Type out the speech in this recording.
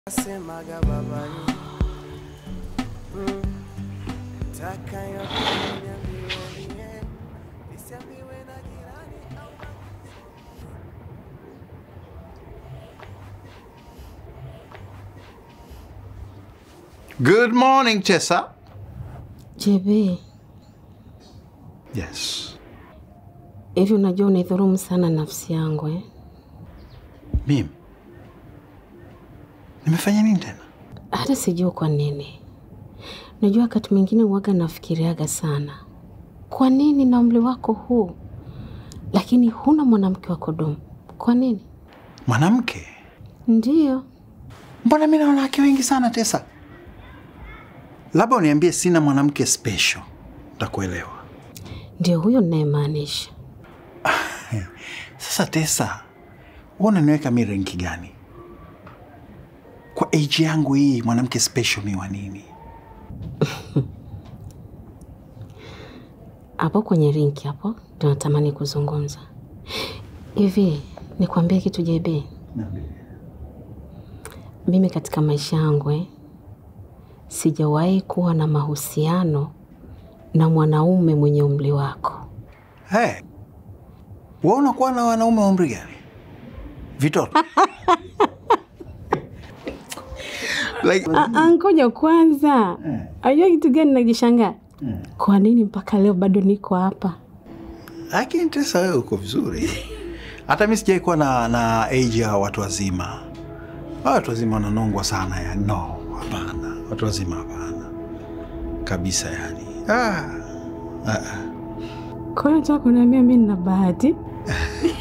Semaga babani mm. Taka yote niambiwe mie, nisiambiwe na jirani au Good morning, Tessa. JB, Yes. hivi unajua unaidhurumu sana nafsi yangu eh? Mimi nimefanya nini tena? Hata sijui kwa nini. Najua wakati mwingine uwaga nafikiriaga sana, kwa nini na umri wako huu, lakini huna mwanamke wa kudumu? Kwa nini? Mwanamke? Ndiyo, Mbona mimi na wanawake wengi sana, Tessa? Labda uniambie sina mwanamke special, ntakuelewa. ndio huyo ninayemaanisha. Sasa Tessa, wewe unaniweka mi renki gani? Kwa age yangu hii mwanamke special mi wa nini? Hapo kwenye rinki hapo ndio natamani kuzungumza. Hivi nikwambie kitu JB, mimi katika maisha yangu eh, sijawahi kuwa na mahusiano na mwanaume mwenye umri wako. Hey, wewe unakuwa na wanaume wa umri gani? Vitoto? like, Ah, Ngoja kwanza, ajua kitu gani najishangaa? Kwa nini mpaka leo bado niko hapa? lakini Tessa wewe uko vizuri. Hata mi sijai kuwa na, na age ya watu wazima. Hawa Watu wazima wananongwa sana ya no, hapana. Watu wazima hapana kabisa, yani ah, ah, ah. Kwa hiyo nataka kuniambia mi nina bahati?